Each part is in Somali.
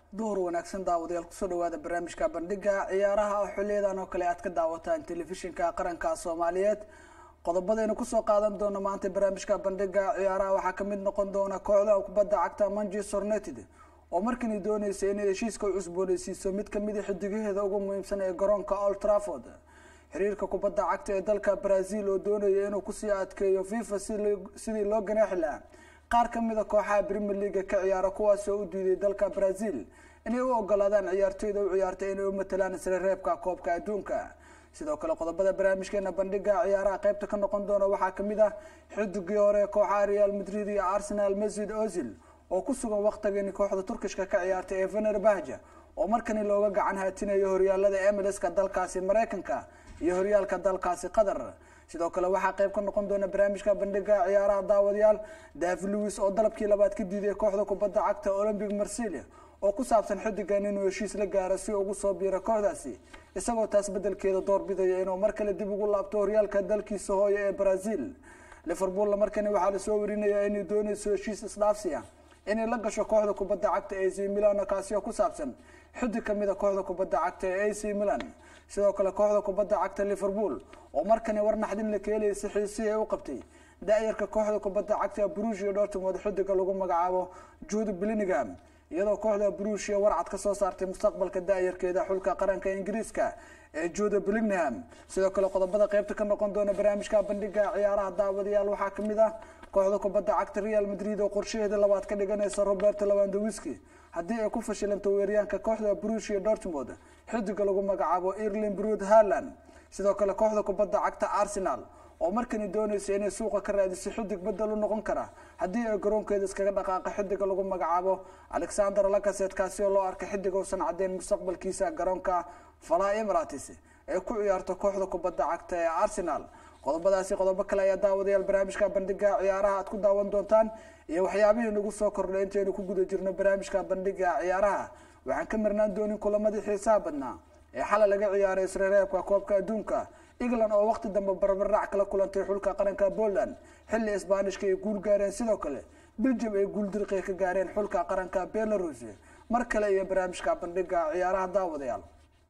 duhur wanaagsan daawadayaal kusoo dhawaada barnaamijka bandhiga ciyaaraha oo xiliyadan oo kale aad ka daawataan telefishinka qaranka soomaaliyeed qodobadaynu kusoo qaadan doono maanta barnaamijka bandhiga ciyaaraha waxaa kamid noqon doona kooxda kubadda cagta manchester united oo markani dooneysa inay heshiiska u cusbooneysiiso mid kamida xidigaheeda ugu muhiimsan ee garoonka old trafford xiriirka kubadda cagta ee dalka brazil oo doonaya inuu kusii adkeeyo fifa sidii loo ganaaxi lahaa qaar kamida kooxaha premier leaga ka ciyaara kuwaas oo u diiday dalka brazil inay u ogolaadaan ciyaartoyda u ciyaartay inay u matalaan isla reebka koobka adduunka sidoo kale qodobada barnaamijkeena bandhiga ciyaaraha qeybta ka noqon doona waxaa kamid ah xidigii hore kooxaha real madrid iyo arsenal mesud ozil oo ku sugan waqtigani kooxda turkishka ka ciyaartay ee vener bahja oo markani looga gacan haatinayo horyaalada emilska dalkaasi mareykanka iyo horyaalka dalkaasi qatar sidoo kale waxaa qeyb ka noqon doona barnaamijka bandhiga ciyaaraha daawadayaal davi lewis oo dalabkii labaad ka diiday kooxda kubadda cagta olympic marsilia oo ku saabsan xidigan inuu heshiis la gaaro si ugu soo biiro kooxdaasi isagoo taas bedelkeeda doorbidaya inuu mar kale dib ugu laabto horyaalka dalkiisa hooyo ee brazil liverpool markani waxaa lasoo warinayaa inay dooneyso heshiis isdhaafsiya inay la gasho kooxda kubadda cagta ac milan kaasi oo ku saabsan xidig kamida kooxda kubadda cagta ee ac milan sidoo kale kooxda kubadda cagta liverpool oo markani war naxdin la keelaysa xiisihii u qabtay da-yarka kooxda kubadda cagta brusia dortmund xidiga lagu magacaabo jude blinningham iyadoo kooxda brusia warcad kasoo saartay mustaqbalka da-yarkeeda xulka qaranka ingiriiska ee jude blinningham sidoo kale qodobada qeybta ka noqon doona barnaamijka bandhiga ciyaaraha daawadayaal waxaa kamid ah kooxda kubadda cagta real madrid oo qorshaheeda labaad ka dhiganaysa roberto lawandowiski haddii ay ku fashilanto weeryaanka kooxda brusia dortmund xidiga lagu magacaabo erlin brud harland sidoo kale kooxda kubadda cagta arsenal oo markani dooneysa inay suuqa ka raadiso xidig bedel u noqon kara haddii ay garoonkeeda iskaga dhaqaaqa xidiga lagu magacaabo alexander lakaset kaasi oo loo arkay xidig uusan caddeyn mustaqbalkiisa garoonka fala emirates ee ku ciyaarto kooxda kubadda cagta ee arsenal qodobadaasi qodobo kale ayaa daawadayaal barnaamijka bandhiga ciyaaraha aad ku daawan doontaan iyo waxyaabihii nagu soo kordhay intaynu ku guda jirno barnaamijka bandhiga ciyaaraha waxaan ka marnaan doonin kulamadii xiisaha badnaa ee xalay laga ciyaaray isreereebka koobka adduunka england oo waqti dambe barbardhac kala kulantay xulka qaranka poland xilli isbaanishka ay guul gaareen sidoo kale belgium ay guul dirqi ka gaareen xulka qaranka belarus mar kale iyo barnaamijka bandhiga ciyaaraha daawadayaal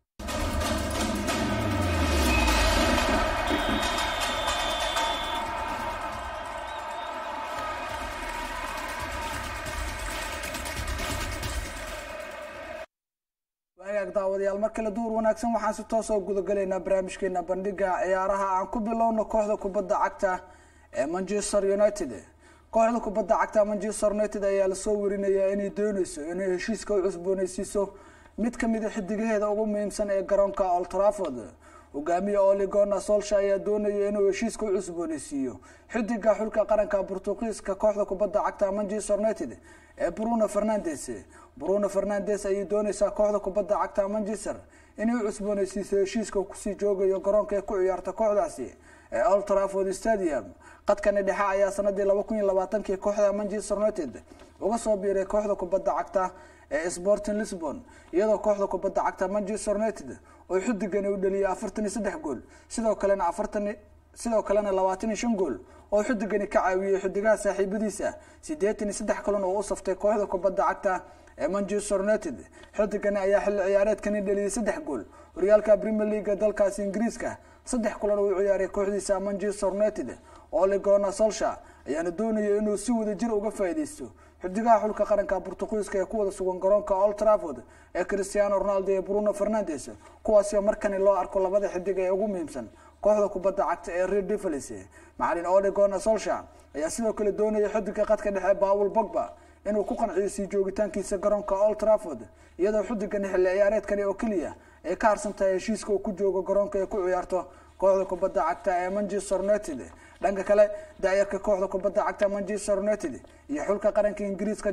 waagaag daawadayaal mar kale duur wanaagsan waxaan si toos oo gudagalaynaa barnaamijkeena bandhiga ciyaaraha aan ku bilowno kooxda kubadda cagta ee manchester united kooxda kubadda cagta manchester united ayaa lasoo warinayaa inay dooneyso inay heshiiska u cusbooneysiiso mid kamida xidigaheeda ugu muhiimsan ee garoonka old trafford hogaamiye oligona solsha ayaa doonaya inuu heshiiska u cusbooneysiiyo xidiga xulka qaranka portugiiska kooxda kubadda cagta manchester united ee bruno fernandes bruno fernandes ayay dooneysaa kooxda kubadda cagta manchester inay u cusbooneysiiso heshiiska kusii joogayo garoonka ee ku ciyaarta kooxdaasi ee old trafford stadium qadkani dhexe ayaa sanadii laba kun iyo labaatankii kooxda manchester united uga soo biiray kooxda kubadda cagta ee sporting lisbon iyadoo kooxda kubadda cagta manchester united oo xidigani u dhaliyay afartan iyo saddex gool sidoo kalena afartan sidoo kalena labaatan iyo shan gool oo xidigani ka caawiyey xidigaha saaxiibadiisa sideetan iyo saddex kulan oo u saftay kooxda kubadda cagta ee manchester united xidigani ayaa xilli ciyaareedkani dhaliyay saddex gool horyaalka premier leaga dalkaasi ingiriiska saddex kulan uu ciyaaray kooxdiisa manchester united oligona solsha ayaana doonaya inuu si wada jir uga faaideysto xidigaha xulka qaranka portugiiska ee ku wada sugan garoonka old trafford ee cristiano ronaldo iyo bruno fernandes kuwaasio markani loo arko labada xidig ee ugu muhiimsan kooxda kubadda cagta ee red devils macalin oligona solsha ayaa sidoo kale doonaya xidiga qadka dhexe paul bogba inuu ku qanciyo sii joogitaankiisa garoonka old trafford iyadoo xidigani xilli ciyaareedkani oo keliya ay ka harsan tahay heshiiska uu ku joogo garoonka ay ku ciyaarto kooxda kubadda cagta ee manchester united dhanka kale daayarka kooxda kubadda cagta manchester united iyo xulka qaranka ingiriiska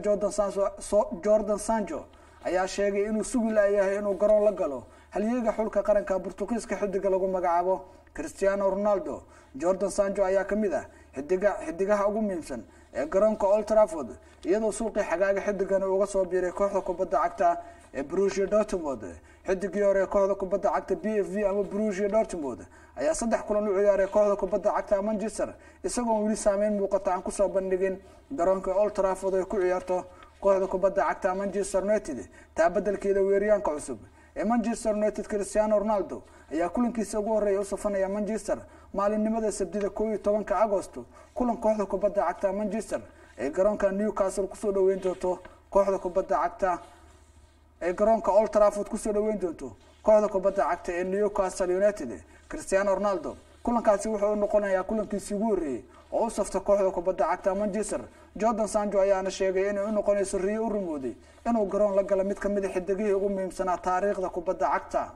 jordan sancho ayaa sheegay inuu sugi layahay inuu garoon la galo halyeega xulka qaranka portugiiska xidiga lagu magacaabo cristiano ronaldo jordan sancho ayaa kamid ah xidiga xidigaha ugu muhiimsan ee garoonka old trafford iyadoo suuqii xagaaga xidigani uga soo biiray kooxda kubadda cagta ee brusia dortmund xidigii hore ee kooxda kubadda cagta b f v ama brusia dortmund ayaa saddex kulan u ciyaaray kooxda kubadda cagta manchester isagoon weli saameyn muuqata aan kusoo bandhigin garoonka old trafford ay ku ciyaarto kooxda kubadda cagta manchester united taa bedelkeeda weeryaanka cusub ee manchester united cristiano ronaldo ayaa kulankiisa ugu horreeya u safanaya manchester maalinimada sabtida koo iyo tobanka agosto kulan kooxda kubadda cagta manchester ee garoonka newcastle kusoo dhaweyn doonto kooxda kubadda cagta ee garoonka old trafford kusoo dhaweyn doonto kooxda kubadda cagta ee newcastle united cristiano ronaldo kulankaasi wuxuu u noqonayaa kulankiisii ugu horreeyey oo u safta kooxda kubadda cagta manchester jordan sanjo ayaana sheegay inay u noqonayso riyo u rumooday inuu garoon la galo mid kamid a xidigihii ugu muhiimsanaa taariikhda kubadda cagta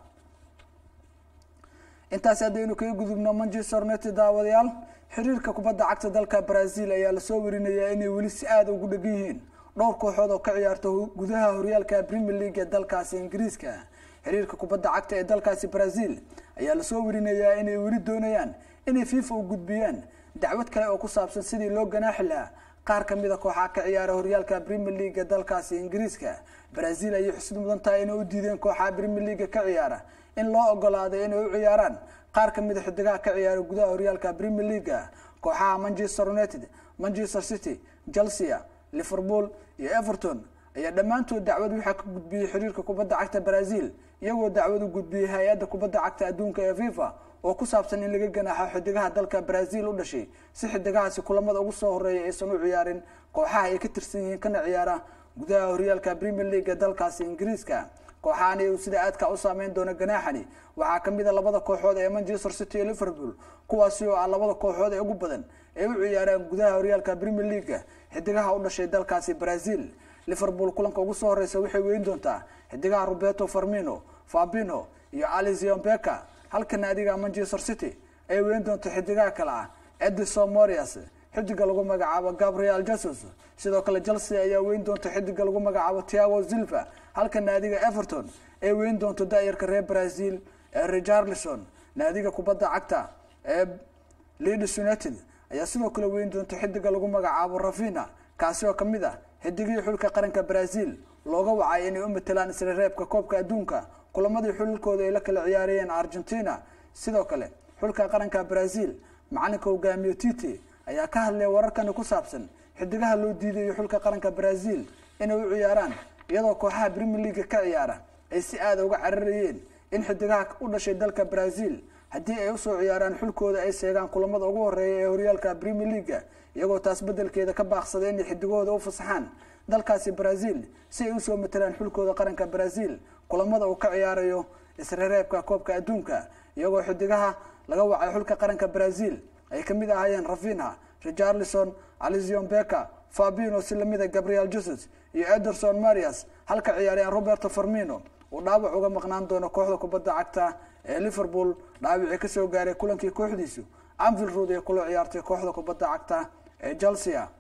intaasi haddaynu kaga gudubno manchester united daawadayaal xiriirka kubadda cagta dalka brazil ayaa lasoo warinayaa inay weli si aada ugu dhegan yihiin dhowr kooxood oo ka ciyaarta gudaha horyaalka premier league ee dalkaasi ingiriiska xiriirka kubadda cagta ee dalkaasi brazil ayaa lasoo warinayaa inay weli doonayaan inay fifa u gudbiyaan dacwad kale oo ku saabsan sidii loo ganaaxi lahaa qaar kamid a kooxaa ka ciyaara horyaalka premier league ee dalkaasi ingiriiska brazil ayay xusud mudan tahay inay u diideen kooxaha premier league ka ciyaara in loo ogolaaday inay u ciyaaraan qaar kamid a xidigaha ka ciyaara gudaha horyaalka premier league kooxaha manchester united manchester city chelsea liverpool iyo everton ayaa dhammaantood dacwad waxaa ka gudbiyey xiriirka kubadda cagta brazil iyagoo dacwad u gudbiyey hay-adda kubadda cagta adduunka ee fifa oo ku saabsan in laga ganaaxo xidigaha dalka brazil u dhashay si xidigahaasi kulamada ugu soo horeeya aysan u ciyaarin kooxaha ay ka tirsan yihiin kana ciyaara gudaha horyaalka premier league ee dalkaasi ingiriiska kooxahani uu sida aadka u saameyn doono ganaaxani waxaa kamid a labada kooxood ee manchester city iyo liverpool kuwaasi oo ah labada kooxood ee ugu badan ee u ciyaaraan gudaha horyaalka premier league xidigaha u dhashay dalkaasi brazil liverpool kulanka ugu soo horeysa waxay weyn doontaa xidigaha roberto farmino fabino iyo alizion beka halka naadiga manchester city ay weyn doonto xidigaha kale ah edison morias xidiga lagu magacaabo gabriel jesus sidoo kale chelsea ayaa weyn doonta xidiga lagu magacaabo tiago silva halka naadiga everton ay weyn doonto da-yarka reer brazil ee richarlison naadiga kubadda cagta ee leeds united ayaa sidoo kale weyn doonta xidiga lagu magacaabo ravina kaasi oo kamid ah xidigihii xulka qaranka brazil looga wacay inay u matelaan isla reebka koobka adduunka kulamadii xulilkooda ay la kala ciyaarayeen argentina sidoo kale xulka qaranka brazil macalinka hogaamiye tite ayaa ka hadlaya wararkani ku saabsan xidigaha loo diidayo xulka qaranka brazil inay u ciyaaraan iyadoo kooxaha premier league ka ciyaara ay si aada uga cararayeen in xidigaha u dhashay dalka brazil haddii ay usoo ciyaaraan xulkooda ay seegaan kulamada ugu horeeya ee horyaalka premier leaga iyagoo taas bedelkeeda ka baaqsaday inay xidigahooda u fasaxaan dalkaasi brazil si ay usoo matelaan xulkooda qaranka brazil kulamada uu ka ciyaarayo isreereebka koobka adduunka iyagoo xidigaha laga wacay xulka qaranka brazil ay kamid ahaayeen ravina richarlison alizion beka fabino si lamida gabriel jesus iyo ederson marias halka ciyaaryahan roberto farmino uu dhaawac uga maqnaan doono kooxda kubadda cagta ee liverpool dhaawicii kasoo gaaray kulankii kooxdiisu anvil rood ee kula ciyaartay kooxda kubadda cagta ee chelsea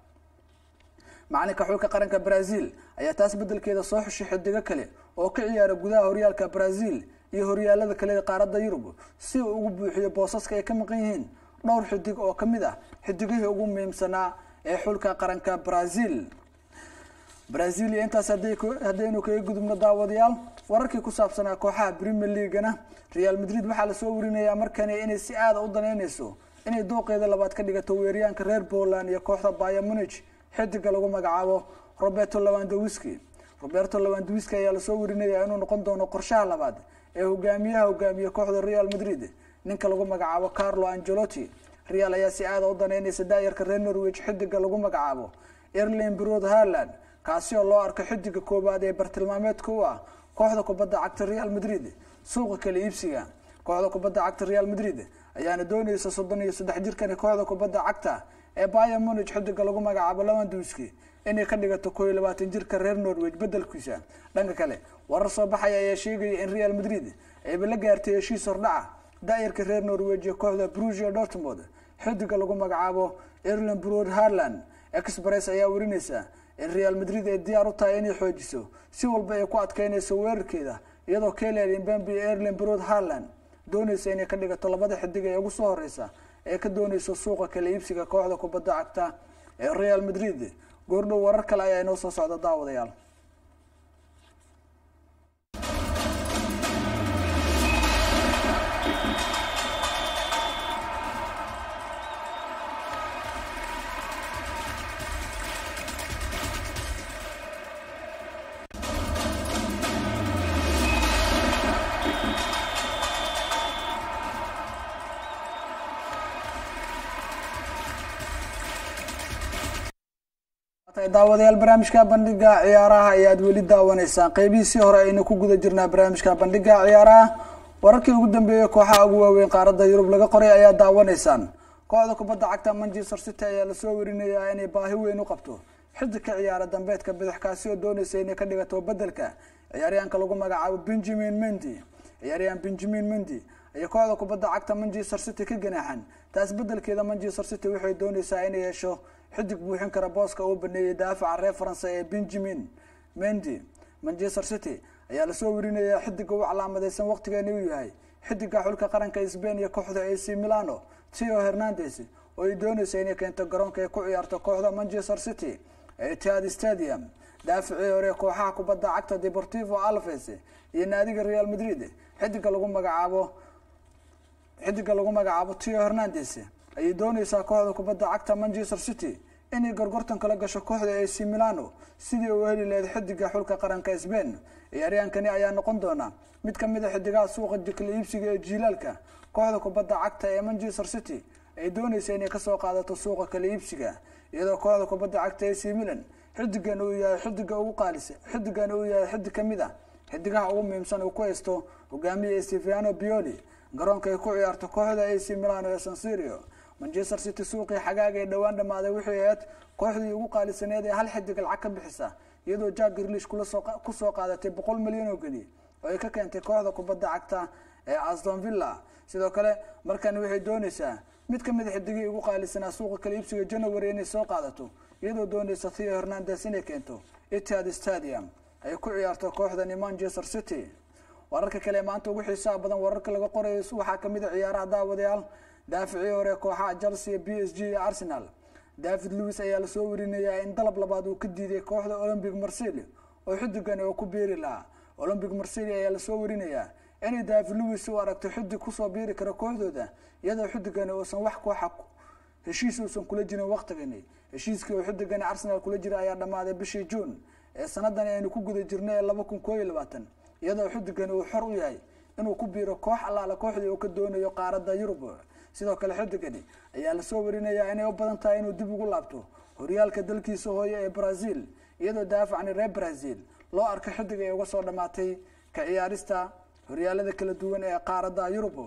macalinka xulka qaranka brazil ayaa taas bedelkeeda soo xushay xidigo kale oo ka ciyaara gudaha horyaalka brazil iyo horyaalada kale ee qaaradda yurub si uu ugu buuxiyo boosaska ay ka maqan yihiin dhowr xidig oo kamid ah xidigihii ugu muhiimsanaa ee xulka qaranka brazil brazil iyo intaas haddaynu kaga gudubno daawadayaal wararkii ku saabsanaa kooxaha premier leaguana real madrid waxaa lasoo warinayaa markani inay si aada u danaynayso inay dooqeeda labaad ka dhigato weeryaanka reer poland iyo kooxda baya munich xidiga lagu magacaabo roberto lawandawiski roberto lawandawiski ayaa lasoo warinayaa inuu noqon doono qorshaha labaad ee hogaamiyaha hogaamiye kooxda real madrid ninka lagu magacaabo carlo angelotti real ayaa si aada u danaynaysa daayarka reer norwich xidiga lagu magacaabo erlin brod harland kaasi oo loo arko xidiga koowaad ee bartilmaameedka u ah kooxda kubadda cagta real madrid suuqa kala iibsiga kooxda kubadda cagta real madrid ayaana doonaysa soddon iyo saddex jirkani kooxda kubadda cagta ee baya munich xidiga lagu magacaabo lawanduski inay ka dhigato koo iyo labaatan jirka reer norwich bedelkiisa dhanka kale warar soo baxaya ayaa sheegaya in real madrid ayba la gaartay heshiis hordhaca daayarka reer norwich iyo kooxda brusia dortmond xidiga lagu magacaabo erlin brod harland express ayaa warinaysa in real madrid ay diyaar u tahay inay xoojiso si walba ay ku adkeynayso weerarkeeda iyadoo keled mbambi iyo erlin brod harland doonaysa inay ka dhigato labada xidig ee ugu soo horeysa ee ka doonayso suuqa kala iibsiga kooxda kubadda cagta ee real madrid goordhow warar kale ayaa inoo soo socda daawadayaal daawadayaal barnaamijka bandhiga ciyaaraha ayaad weli daawanaysaan qeybihiisii hore aynu ku guda jirnaa barnaamijka bandhiga ciyaaraha wararkii ugu dambeeyey kooxaha ugu waaweyn qaaradda yurub laga qoray ayaa daawanaysaan kooxda kubadda cagta manchester city ayaa lasoo warinayaa inay baahi weyn u qabto xiddi ka ciyaara dambeedka bidixkaasi oo doonaysa inay ka dhigato bedelka ciyaaryahanka lagu magacaabo benjamin mendy ciyaaryahan benjamin mendy ayay kooxda kubadda cagta manchester city ka ganaaxan taas bedelkeeda manchester city waxay doonaysaa inay yeesho xidig buuxin kara booska uu baneeyay daafaca reer faransa ee benjamin mendy manchester city ayaa lasoo warinayaa xidiga u calaamadeysan waqtigeeni uu yahay xidiga xulka qaranka sbain iyo kooxda ac milano tio hernandes oo ay doonaysa inay keento garoonka ay ku ciyaarto kooxda manchester city ee itihad stadium daaficii hore kooxaha kubadda cagta deportivo alves iyo naadiga real madrid xidiga lagu magacaabo xidiga lagu magacaabo tio hernandes ayay doonaysaa kooxda kubadda cagta manchester city inay gorgortan kala gasho kooxda ac milano sidii uu heli lahayd xidiga xulka qaranka sbain ciyaaryahankani ayaa noqon doona mid kamid a xidigaha suuqa kala iibsiga ee jiilaalka kooxda kubadda cagta ee manchester city ay doonaysa inay kasoo qaadato suuqa kala iibsiga iyadoo kooxda kubadda cagta ac milan xidigan uu yahay xidiga ugu qaalisa xidigan uu yahay xidig kamid a xidigaha ugu muhiimsan uu ku haysto hogaamiya stefano bioli garoonka ay ku ciyaarto kooxda ac milano ee sansirio manchester city suuqii xagaaga ee dhowaan dhamaaday waxay ahayd kooxdii ugu qaalisaneed ee hal xidig lacag ka bixisa iyadoo jack grilish kusoo qaadatay boqol milyan oo geni oo ay ka keentay kooxda kubadda cagta ee aston villa sidoo kale markan waxay doonaysaa mid kamid a xidigii ugu qaalisanaa suuqa kala iibsiga january inay soo qaadato iyadoo doonaysa theo hernandes inay keento itihad stadium ay ku ciyaarto kooxdani manchester city wararka kale maanta ugu xiisaha badan wararka laga qorayo waxaa kamid a ciyaaraha daawadayaal daaficii hore kooxaha chelsea b s g iyo arsenal david lewis ayaa lasoo warinayaa in dalab labaad uu ka diiday kooxda olympic marsili oo xidigani oo ku biiri lahaa olympic marsili ayaa lasoo warinayaa inay david lewis u aragto xidig kusoo biiri karo kooxdooda iyadoo xidigani uusan wax kooxa heshiis uusan kula jirin waqtigani heshiiskii oo xidigani arsenal kula jira ayaa dhammaaday bishii juun ee sanadani aynu ku guda jirnay ee laba kun koo iyo labaatan iyadoo xidigani uu xor u yahay inuu ku biiro koox allaala kooxdii uu ka doonayo qaaradda yurub sidoo kale xidigani ayaa lasoo warinayaa inay u badan tahay inuu dib ugu laabto horyaalka dalkiisa hooye ee brazil iyadoo daafacni reer brazil loo arko xidig ay uga soo dhamaatay ka ciyaarista horyaalada kala duwan ee qaaradda yurub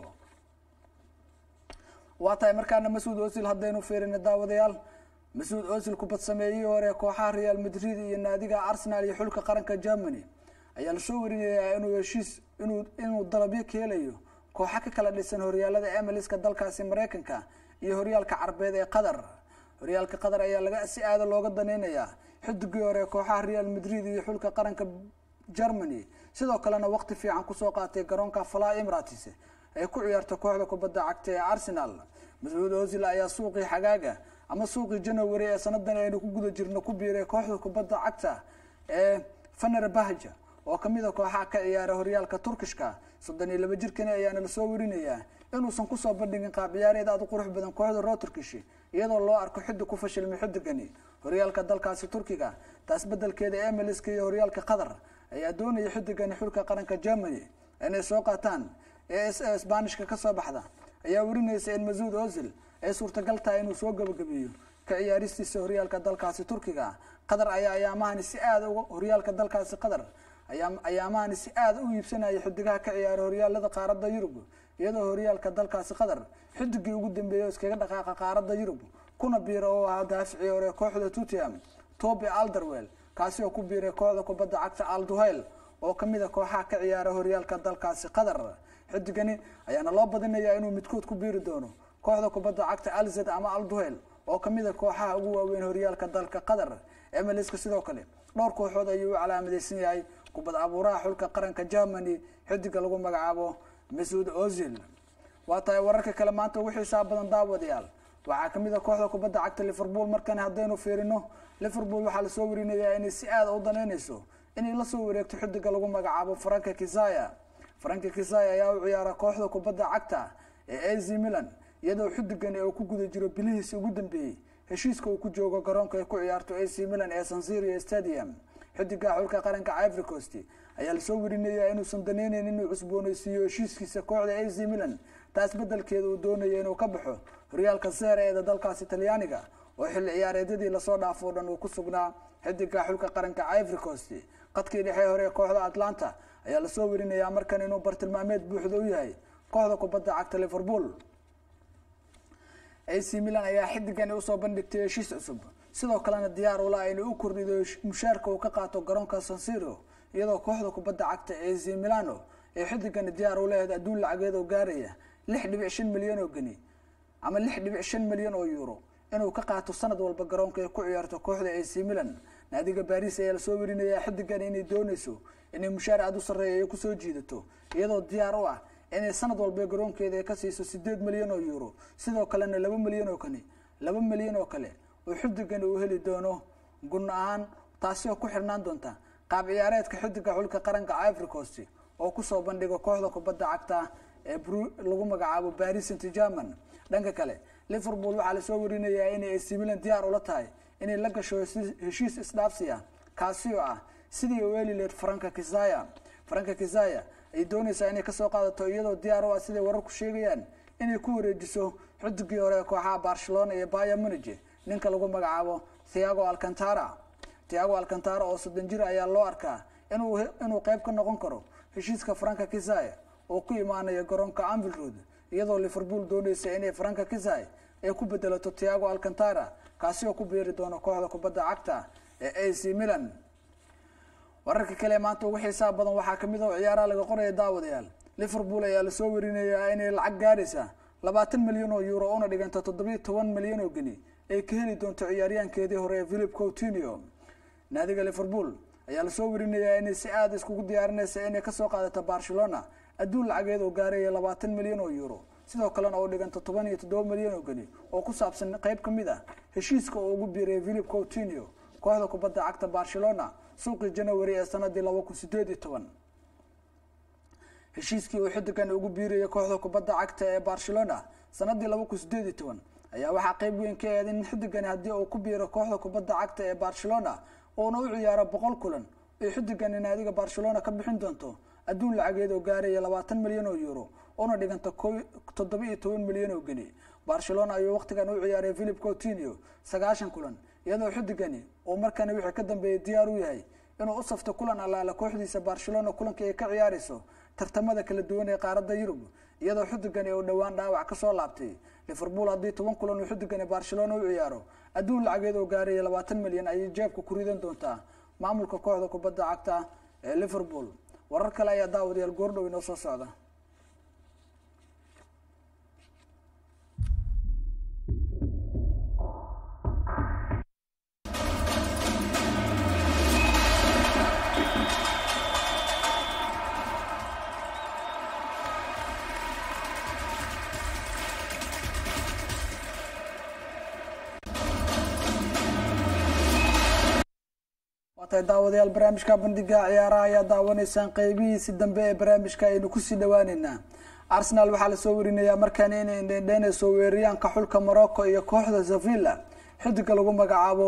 waa tahay markaana mas-uud osil haddaynu fiirina daawadayaal mas-uud osil kubad sameeyihii hore kooxaha real madrid iyo naadiga arsenal iyo xulka qaranka germany ayaa lasoo warinayaa inuu heshiis inuu inuu dalabyo ka helayo kooxa ka kala dhisan horyaalada emiliska dalkaasi mareykanka iyo horyaalka carbeed ee qatar horyaalka qatar ayaa laga si aada looga daneynayaa xidigii hore kooxaha real madrid iyo xulka qaranka germany sidoo kalena waqti fiican kusoo qaatay garoonka fala emirates ay ku ciyaarto kooxda kubadda cagta ee arsenal mas-uud osil ayaa suuqii xagaaga ama suuqii january ee sanadan aynu ku guda jirno ku biiray kooxda kubadda cagta ee faner bahja oo kamid a kooxaha ka ciyaara horyaalka turkishka soddon iyo laba jirkani ayaana lasoo warinayaa inuusan kusoo bandhigin qaab ciyaareed aada u qurux badan kooxda roo turkish iyadoo loo arko xidig ku fashilmay xidigani horyaalka dalkaasi turkiga taas bedelkeeda emiliska iyo horyaalka qatar ayaa doonaya xidigani xulka qaranka germany inay soo qaataan ee s sbanishka kasoo baxda ayaa warinaysa in masuud osil ay suurtagal tahay inuu soo gabagabeeyo ka ciyaaristiisa horyaalka dalkaasi turkiga qatar ayaa ayaamahani si aada uga horyaalka dalkaasi qatar ayaa ayaamahani si aada u iibsanaya xidigaha ka ciyaara horyaalada qaaradda yurub iyadoo horyaalka dalkaasi qatar xidigii ugu dambeeyay oo iskaga dhaqaaqa qaaradda yurub kuna biira oo ahaa daaficii hore kooxda tutiam toby alderwell kaasi oo ku biiray kooxda kubadda cagta alduhayl oo kamid a kooxaha ka ciyaara horyaalka dalkaasi qatar xidigani ayaana loo badinayaa inuu midkood ku biiri doono kooxda kubadda cagta alzed ama alduhayl oo kamid a kooxaha ugu waaweyn horyaalka dalka qatar emiliska sidoo kale dhowr kooxood ayuu u calaamadeysan yahay kubad abuuraha xulka qaranka germany xidiga lagu magacaabo masuud ozil waa tahay wararka kale maanta ugu xiisaa badan daawadayaal waxaa kamid a kooxda kubadda cagta liverpool markan haddaynu fiirino liverpool waxaa lasoo warinayaa inay si aada u daneyneyso inay lasoo wareegto xidiga lagu magacaabo franka kisaya franka kisaya ayaa u ciyaara kooxda kubadda cagta ee az milan iyadoo xidigani uu ku guda jiro bilihiisi ugu dambeeyey heshiiska uu ku joogo garoonka ay ku ciyaarto ac milan ee sansirio stadium xidiga xulka qaranka ivory coast ayaa lasoo warinayaa inuusan daneyneyn inuu cusbooneysiiyo heshiiskiisa kooxda ac milan taas bedelkeeda uu doonaya inuu ka baxo horyaalka seere eeda dalkaasi talyaaniga oo xilli ciyaareedyadii lasoo dhaafo o dhan uu ku sugnaa xidiga xulka qaranka ivory coast qadkii dhexe hore ee kooxda atlanta ayaa lasoo werinayaa markan inuu bartilmaameed buuxda u yahay kooxda kubadda cagta liverpool ac milan ayaa xidigani usoo bandhigtay heshiis cusub sidoo kalena diyaar ula inay u kordhido mushaarka uu ka qaato garoonka sansiro iyadoo kooxda kubadda cagta ac milano ee xidigani diyaar u leehed adduun lacageed oo gaaraya lix dhibic shan milyan oo geni ama lix dhibic shan milyan oo euro inuu ka qaato sanad walba garoonka ay ku ciyaarto kooxda ac milan naadiga baris ayaa lasoo werinayaa xidigan inay dooneyso inay mushaar aada u sarreeya ay kusoo jiidato iyadoo diyaar u ah inay sanad walba garoonkeeda ay ka siiso sideed milyan oo euro sidoo kalena laba milyan oo kani laba milyan oo kale oo xidigani uu heli doono gun ahaan taasi oo ku xirnaan doonta qaab ciyaareedka xidiga xulka qaranka ivory coast oo kusoo bandhigo kooxda kubadda cagta ee lagu magacaabo baris st german dhanka kale liverpool waxaa lasoo warinayaa inay ac milan diyaar ula tahay inay la gasho heshiis isdhaafsi ah kaasi oo ah sidii u eli leed franka kisaya franka kisaya ay dooneysaa inay kasoo qaadato iyadoo diyaar u ah siday wararku sheegayaan inay ku wareejiso xidigii hore ee kooxaha barcelona iyo baya munige ninka lagu magacaabo thiago alcantara thiago alcantara oo soddon jir ayaa loo arkaa inuu inuu qeyb ka noqon karo heshiiska franka kisaya oo ku imaanaya garoonka anvil road iyadoo liverpool dooneysa inay franka kisay ay ku bedelato thiago alcantara kaasi oo ku beeri doono kooxda kubadda cagta ee ac milan wararka kale maanta ugu xiisaha badan waxaa kamid oo ciyaaraha laga qoraya daawadayaal liverpool ayaa lasoo werinayaa inay lacag gaaraysa labaatan milyan oo euro una dhiganta toddobiyo toban milyan oo geni ay ka heli doonto ciyaaryahankeedii hore ee philip coutinio naadiga liverpool ayaa lasoo werinayaa inay si aada iskugu diyaarinaysa inay kasoo qaadato barcelona adduun lacageed oo gaaraya labaatan milyan oo euro sidoo kalena oo dhiganta toban iyo toddoba milyan oo geni oo ku saabsan qeyb ka mid ah heshiiska oo ugu biiray philip coutinio kooxda kubadda cagta barcelona suuqii january ee sanadii laba kun sideed iyo toban heshiiskii uu xidigan ugu biirayay kooxda kubadda cagta ee barcelona sanadii laba kun sideed iyo toban ayaa waxaa qeyb weyn ka eed in xidigani haddii uu ku biiro kooxda kubadda cagta ee barcelona uuna u ciyaaro boqol kulan ay xidigani naadiga barcelona ka bixin doonto adduun lacageed oo gaaraya labaatan milyan oo euro una dhiganta toddoba iyo toban milyan oo geni barcelona ayuu waqtigan u ciyaaray philip coutinio sagaashan kulan iyadoo xidigani uu markana wixii ka dambeeyay diyaar u yahay inuu u safto kulan allaala kooxdiisa barcelona kulankii ay ka ciyaarayso tartamada kala duwan ee qaaradda yurub iyadoo xidigani uu dhowaan dhaawac kasoo laabtay liverpool haddii toban kulan uu xidigani barcelona u ciyaaro adduun lacageed oo gaaraya labaatan milyan ayay jeebka ku ridan doontaa maamulka kooxda kubadda cagta ee liverpool warar kale ayaa daawadayaal goordhow inoo soo socda waatahay daawadayaal barnaamijka bandhiga ciyaaraha ayaa daawanaysaan qeybihiisi dambe ee barnaamijka aynu kusii dhawaaneynaa arsenal waxaa lasoo warinayaa markaan inay dhendheynayso weeraryaanka xulka morocco iyo kooxda sevilla xidiga lagu magacaabo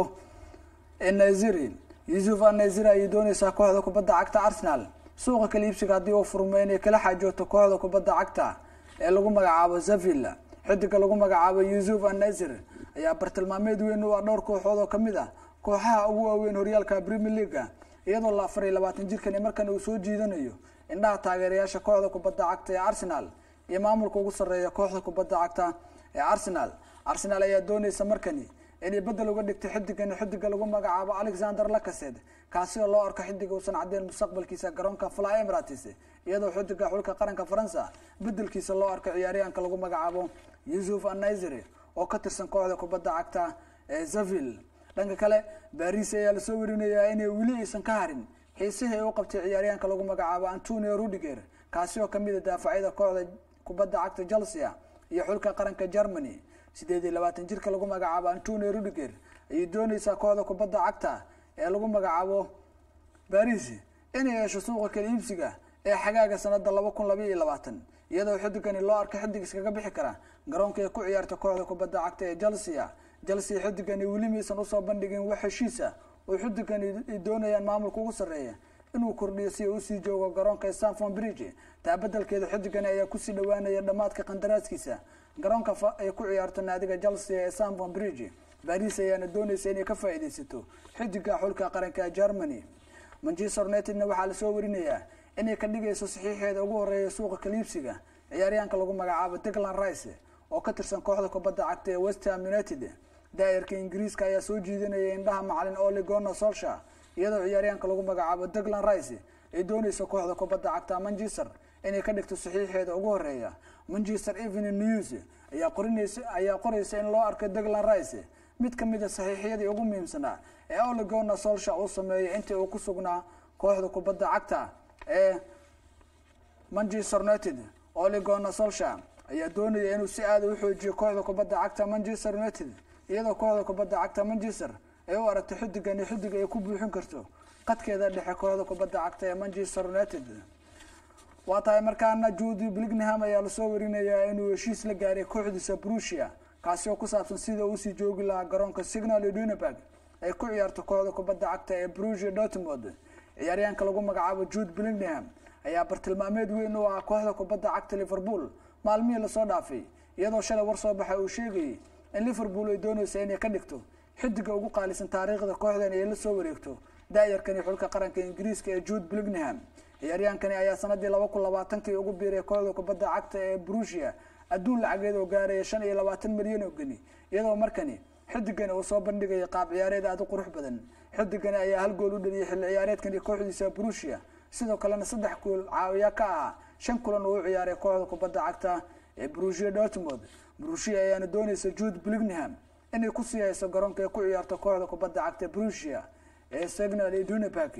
naziri yuusuf anaziri ayay dooneysaa kooxda kubadda cagta arsenal suuqa kala iibsiga haddii uu furmo inay kala xaajooto kooxda kubadda cagta ee lagu magacaabo sevilla xidiga lagu magacaabo yuusuf anazir ayaa bartilmaameed weyn u ah dhowr kooxood oo kamid ah kooxaha ugu waaweyn horyaalka premier leaga iyadoo la afar iyo labaatan jirkan markan uu soo jiidanayo indhaha taageerayaasha kooxda kubadda cagta ee arsenal iyo maamulka ugu sarreeya kooxda kubadda cagta ee arsenal arsenal ayaa dooneysa markani inay bedel uga dhigto xidigani xidiga lagu magacaabo alexander lacased kaasi oo loo arko xidiga uusan caddeyn mustaqbalkiisa garoonka fly emirates iyadoo xidiga xulka qaranka faransa bedelkiisa loo arko ciyaaryahanka lagu magacaabo yuusuf anaziri oo ka tirsan kooxda kubadda cagta ee zaville dhanka kale baris ayaa lasoo warinayaa inay weli aysan ka harin xiisihii ay u qabtay ciyaaryahanka lagu magacaabo antonio rudiger kaasi oo kamid a daafacyada kooxda kubadda cagta chelsea iyo xulka qaranka germany sideed iyo labaatan jirka lagu magacaabo antonio rudiger ayay dooneysaa kooxda kubadda cagta ee lagu magacaabo baris inay yeesho suuqa kala iibsiga ee xagaaga sanada laba kun laba iyo labaatan iyadoo xidigani loo arko xidig iskaga bixi kara garoonka ay ku ciyaarta kooxda kubadda cagta ee chelsea chelsea xidigani weli maysan usoo bandhigin wax heshiisa oo xidigani ay doonayaan maamulka ugu sarreeya inuu kordhiyo si uu usii joogo garoonka stanford bridge taa bedelkeeda xidigani ayaa kusii dhawaanaya dhammaadka qandaraaskiisa garoonka ay ku ciyaarto naadiga chelsea ee stanford bridge baris ayaana dooneysa inay ka faa-ideysato xidiga xulka qaranka germany manchester unitedna waxaa lasoo warinayaa inay ka dhigayso saxiixeeda ugu horeeya suuqa kaliibsiga ciyaaryahanka lagu magacaabo diglan rice oo ka tirsan kooxda kubadda cagta ee westham united daayarka ingiriiska ayaa soo jiidanaya indhaha macalin ole gona solsha iyadoo ciyaaryahanka lagu magacaabo diglan rice ay dooneyso kooxda kubadda cagta manchester inay ka dhigto saxiixeeda ugu horeeya manchester evening news ayaa qorinaysa ayaa qoraysa in loo arkay diglan rice mid kamid a saxiixyadii ugu muhiimsanaa ee ole gona solsha uu sameeyay intii uu ku sugnaa kooxda kubadda cagta ee manchester united ole gona solsha ayaa doonaya inuu si aada u xoojiyo kooxda kubadda cagta manchester united iyadoo kooxda kubadda cagta manchester ay u aragto xidigani xidig ay ku buuxin karto qadkeeda dhexe kooxda kubadda cagta ee manchester united waa tahay markaana juudi blingham ayaa lasoo warinayaa inuu heshiis la gaaray kooxdiisa brusia kaasi oo ku saabsan sida uusii joogi lahaa garoonka signal dunenburg ay ku ciyaarto kooxda kubadda cagta ee brusia dortmond ciyaaryahanka lagu magacaabo jude blingham ayaa bartilmaameed weyn u ah kooxda kubadda cagta liverpool maalmihii lasoo dhaafay iyadoo shalay war soo baxa uu sheegayay in liverpool ay dooneysa inay ka dhigto xidiga ugu qaalisan taariikhda kooxdan ay la soo wareegto daayarkani xulka qaranka ingiriiska ee jude blingham ciyaaryahankani ayaa sanadii laba kun labaatankii ugu biiray kooxda kubadda cagta ee brusia adduun lacageed oo gaaraya shan iyo labaatan milyan oo geni iyadoo markani xidigani uu soo bandhigaya qaab ciyaareed aada u qurux badan xidigani ayaa hal gool u dhaliyay xilli ciyaareedkani kooxdiisa brusia sidoo kalena saddex gool caawiya ka ahaa shan kulan uu u ciyaaray kooxda kubadda cagta ee brusia dortmond brusia ayaana dooneysa jude blingham inay ku sii hayso garoonka ay ku ciyaarto kooxda kubadda cagta brusia ee signal iyo duneburg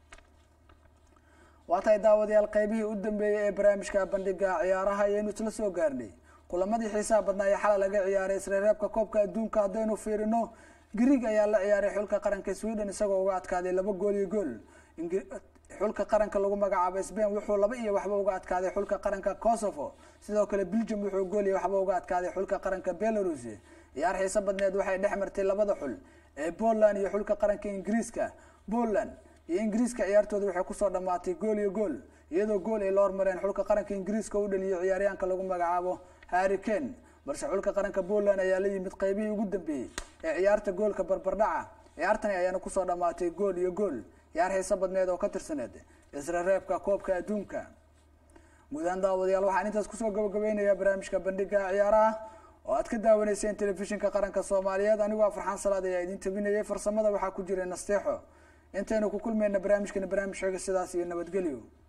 waa tahay daawadayaal qeybihii u dambeeyey ee barnaamijka bandhiga ciyaaraha ayaynu isla soo gaarnay kulamadii xiisaha badnaa ee xalay laga ciyaaray isreereebka koobka adduunka haddaynu fiirino grieg ayaa la ciyaaray xulka qaranka sweden isagoo uga adkaaday laba gool iyo gool xulka qaranka lagu magacaabo spain wuxuu laba iyo waxba uga adkaaday xulka qaranka kosovo sidoo kale belgium wuxuu gool iyo waxba uga adkaaday xulka qaranka belarus ciyaar xiiso badneed waxay dhex martay labada xul ee poland iyo xulka qaranka ingiriiska poland iyo ingiriiska ciyaartooda waxay kusoo dhamaatay gool iyo gool iyadoo gool ay la hormareen xulka qaranka ingiriiska u dhaliyay ciyaaryahanka lagu magacaabo harry kane balse xulka qaranka poland ayaa la yimid qeybihii ugu dambeeyey ee ciyaarta goolka barbardhaca ciyaartani ayaana kusoo dhamaatay gool iyo gool ciyaar xiiso badneed oo ka tirsaneed isreereebka koobka adduunka guudahaan daawadayaal waxaan intaas kusoo gabagabeynayaa barnaamijka bandhiga ciyaaraha oo aad ka daawanayseen telefishinka qaranka soomaaliyeed anigoo farxaan salaad ayaa idin tabinayay farsamada waxaa ku jiray nasteexo intaynu ku kulmayna barnaamijkani barnaamij xiga sidaas iyo nabadgelyo